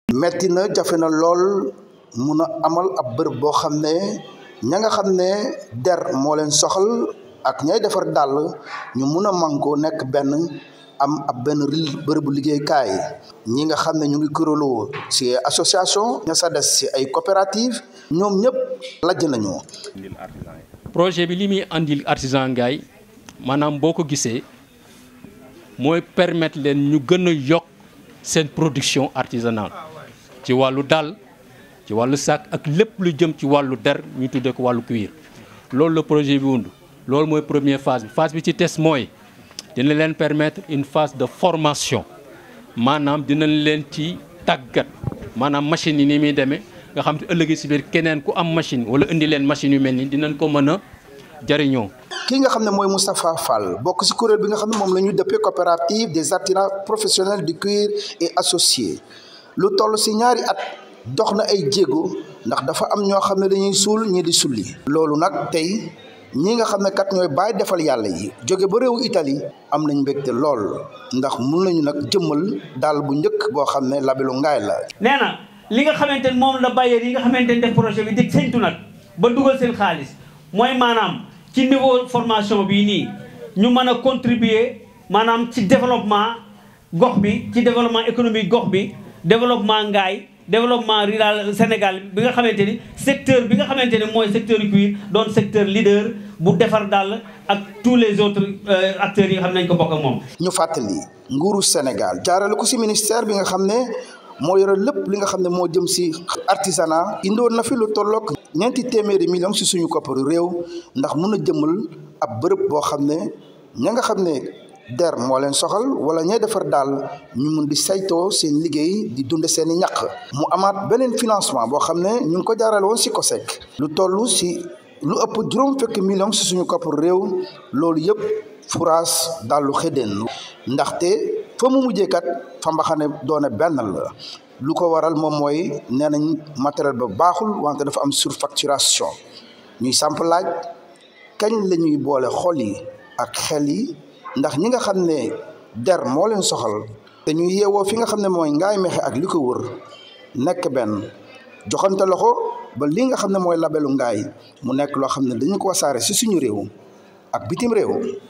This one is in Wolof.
metti na jafe na lool mun a amal ab bërëb boo xam ne ña nga xam ne der moo leen soxal ak ñay defar dàll ñu mun a mànkoo nekk benn am ab benn bërëbu liggéeykaay ñi nga xam ne ñu ngi kuréeloo ci association ña sa des ci ay coopérative ñoom ñëpp lajj nañu projet bi li muy andil artisan ngaay maanaam boo ko gisee mooy permettre leen ñu gën a yokk seen production artisanale ci wàllu dàll ci wàllu sac ak lépp lu jëm ci wàllu der ñu tuddee ko wàllu cuir loolu la projet bi wund loolu mooy première phase bi phase bi ci test mooy dina leen permettre une phase de formation maanaam dinañ leen ci tàggat maanaam machine yi ni muy demee nga xam te ëllëgi si biir keneen ku am machine wala indi leen machine yu mel ni dinañ ko mën a jariñoo kii nga xam ne mooy Moustapha Fall bokk ci kuréel bi nga xam ne moom la ñu dëppee coopérative des artisans professionnels du cuir et associés lu toll ci ñaari at dox na ay jéego ndax dafa am ñoo xam ne dañuy suul ñii di sulli loolu nag tey ñi nga xam ne kat ñooy bàyyi defal yàlla yi jóge ba réewu Italie am nañ mbégte lool ndax mun nañu nag jëmmal daal bu njëkk boo xam ne labelu ngaay la nee na li nga xamante ne moom la bailleur yi nga xamante ne def projet bi di séntu nag ba dugal seen xaalis mooy maanaam ci niveau formation bii nii ñu mën a contribuer maanaam ci développement gox bi ci développement économique gox bi développement ngaay développement rural Sénégal bi nga xamante ni secteur bi nga xamante ni mooy secteur cuir doon secteur leader bu defar daal ak tous les autres acteurs yi nga xam ne nañ ko bokk ak moom. ñu fàttali nguuru Sénégal jaarale ko ci ministère bi nga xam ne moo yore lépp li nga xam ne moo jëm ci artisanat indoon na fi lu tolloog ñeenti téeméeri millions ci suñu kopparu réew ndax mun a jëmmal ab bërëb boo xam ne ña nga xam ne der moo leen soxal wala ñay defar daal ñu mun di saytoo seen liggéey di dunde seen i ñaq mu amaat beneen financement boo xam ne ñu ngi ko jaarale woon ci COSEC lu toll ci lu ëpp juróom fukki millions ci suñu kopparu réew loolu yëpp furaas dallu xëddeen ndaxte fa mu mujjee kat fa mbaxane doone benn la lu ko waral moom mooy nee nañ matériel ba baaxul wante dafa am surfacturation ñuy samp laaj kañ la ñuy boole xol yi ak xel yi ndax ñi nga xam ne der moo leen soxal te ñu yeewoo fi nga xam ne mooy ngaay mexe ak li ko wër nekk benn joxante loxo ba li nga xam ne mooy labelu ngaay mu nekk loo xam ne dañu ko wasaare ci suñu réew ak bitim réew